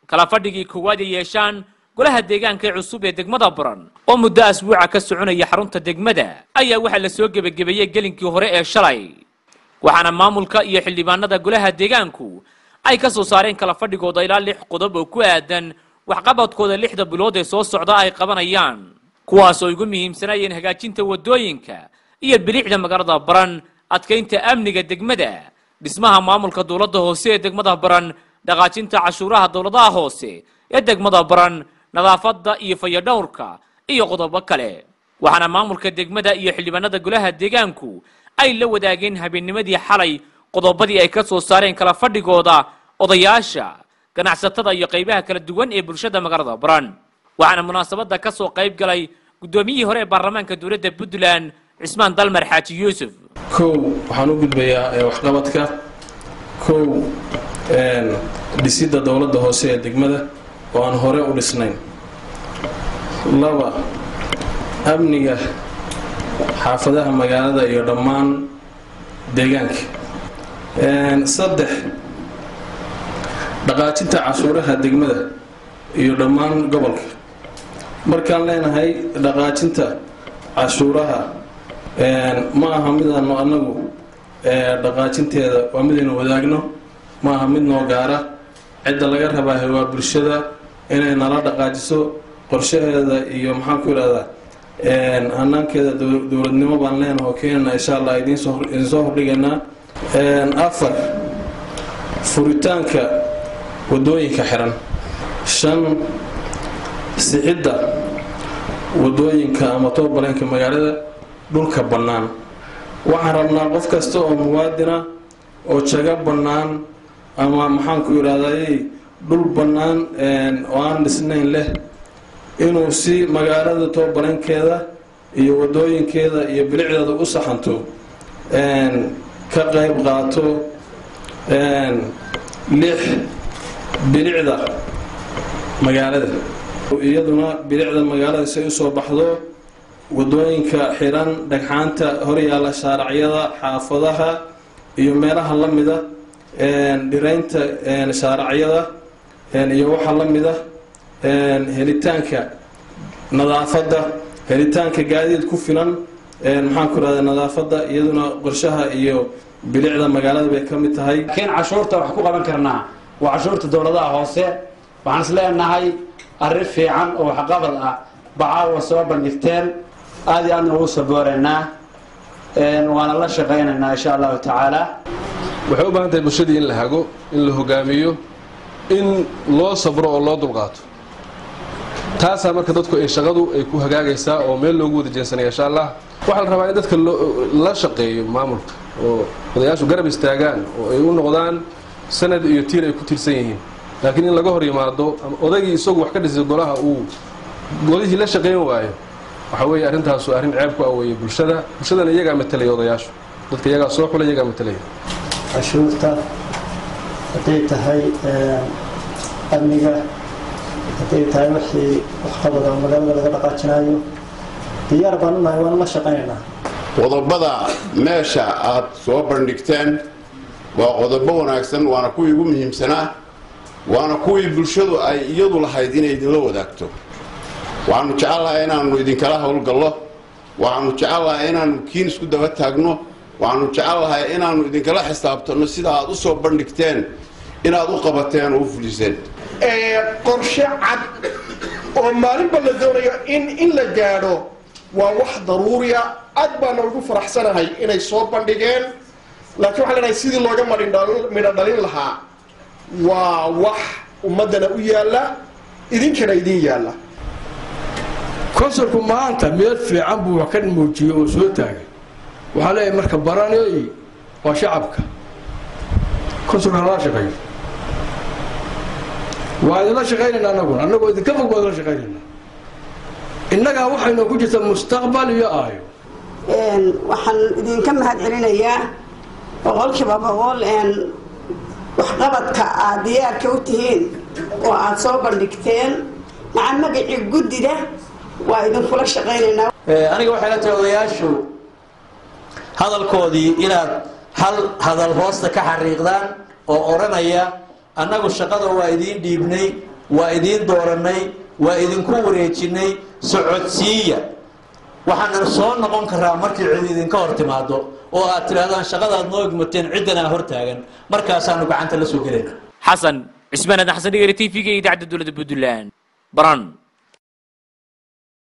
kala fadhigii koowaad ay yeeshaan golaha deegaanka ee cusub ee degmada baran oo muddo asbuuca ka soconaya xarunta degmada ayaa waxaa la soo gebagabeeyey gelinkii hore ee shalay waxaana maamulka iyo xildhibaanada golaha deegaanku ay ka soo saareen kala fadhigooda ilaa lix qodob oo ku aadan waxqabadkooda lixda bilood ee soo socda ay qabanayaan kuwaas oo ugu muhiimsanayeen hagaajinta waddooyinka iyo bilicda magaalada baran adkaynta amniga degmada dhismaha maamulka dowladda hoose ee degmada baran dhaqaajinta cashuuraha dowladaha hoose ee degmada baran nadaafadda iyo fayadhowrka iyo qodobo kale waxaana maamulka degmada iyo xildhibaanada golaha deegaanku ay la wadaageen habeennimadii xalay qodobadii ay ka soo saareen kala fadhigooda odayaasha ganacsatada iyo qaybaha kala duwan ee bulshada magaalada baran waxaana munaasabadda ka soo qayb galay guddoomiyihii hore ee baarlamaanka dowladda puntland cismaan dalmar xaaji yuusuf kow waxaan u gudbayaa ee waxqabadka kow dhisidda dowladda hoose ee degmada oo aan hore u dhisnayn laba amniga xaafadaha magaalada iyo dhammaan deegaanka saddex dhaqaajinta cashuuraha degmada iyo dhammaan gobolka markaan leenahay dhaqaajinta cashuuraha ma aha midaanu anagu dhaqaajinteeda waa midaynu wadaagno ma aha mid noo gaara cidda laga rabaaha waa bulshada inay nala dhaqaajiso qorshaheeda iyo maxaan ku idhahdaa hanaankeeda dowladnimo baan leenaha oo keenana insha allah idinsoo hordhigaynaa afar furitaanka wadooyinka xiran shan sixidda wadooyinka ama toobaleenka magaalada dhulka bannaan waxaan rabnaa qof kasta oo muwaadina oo jago bannaan ama maxaanku idhahday dhul bannaan oo aan dhisnayn leh inuu si magaalada toobaleenkeeda iyo wadooyinkeeda iyo bilicdeeda u saxanto ka qayb qaato lix bilicda magaalada iyaduna bilicda magaalada si usoo baxdo wadooyinka xiran dhagxaanta horyaala shaaracyada xaafadaha iyo meelaha la mida dhiraynta shaaracyada iyo waxa la mida helitaanka nadaafadda helitaanka gaadiid ku filan maxaan ku rahda nadaafadda iyaduna qorshaha iyo bilicda magaalada bay ka mid tahay laakiin cashuurta wax ku qaban karnaa waa cashuurta dowladaha hoose waxaan is leenahay arrin fiican oo waxqabad ah bacaawa soo bandhigteen aad iyo aadna ugu sabooreynaa waana la shaqaynaynaa insha allahu tacaala waxay u baahan tahay bulshadii in la hago in la hogaamiyo in loo sabro oo loo dulqaato taasaa marka dadku ay shaqadu ay ku hagaagaysaa oo meel loogu wada jeensanaya insha allah waxaa la rabaa in dadka la shaqeeyo maamulka oo odayaashu garab istaagaan oo ay u noqdaan sanad iyo tiir ay ku tirsan yihiin laakiin in laga hor yimaado ama odaygii isagu wax ka dhisay golaha uu golihii la shaqayn waayo waxa weeye arrintaasu arrin ceeb ku aweeye bulshada bulshadana iyagaa matalaya odayaashu dadka iyagaa soo xula iyagaa matalaya cashuurta hadday tahay amniga hadday tahay wixii waxqabada magaalada laga dhaqaajinayo diyaar baan u nahay waan la shaqaynaynaa qodobada meesha aad soo bandhigteen waa qodobo wanaagsan waana kuwii ugu muhiimsanaa waana kuwii bulshadu ay iyadu lahayd inay idinla wadaagto waxaanu jecelnahay inaannu idinkala howlgallo waxaanu jecelnahay inaannu kiin isku daba taagno waxaanu jecelnahay inaannu idinkala xisaabtanno sida aad u soo bandhigteen inaad u qabateen oo u fuliseen qorshe cad oo maalinba la doonayo in in la gaadho waa wax daruuriya aad baana ugu faraxsanahay inay soo bandhigeen laakiin waxaan leenahay sidii looga midho dhalin lahaa waa wax ummaddana u yaalla idinkana idin yaalla konsulku maanta meel fiican buu wax ka muujiyey oo soo taagay waxaa leeyahay marka baraney waa shacabka konsulka halala shaqeeyo waa idinla shaqaynayna anaguna annagoo idinka fog baa idinla shaqaynaynaa innagaa waxaynu ku jirta mustaqbal iyo aayo waxaan idinka mahad celinayaa boqolkiiba boqol waxqabadka aad diyaarka u tihiin oo aad soo bandhigteen maca magacii guddida waa idinkula shaqaynaynaa aniga waxay la tahay odayaashu hadalkoodii inaad hal hadal hoosta ka xariiqdaan oo odhanaya annagu shaqada waa idiin dhiibnay waa idiin dooranay waa idinku wareejinay socodsiiya waxaanan soo noqon karaa markii cid idinka hor timaado oo aad tidhaahdaan shaqadaad noo egmateen ciddanaa hor taagan markaasaanu gacanta la soo gelayna xasan cismaan aadan xasan dhigari t v-ga idaacadda dowladda puntland baran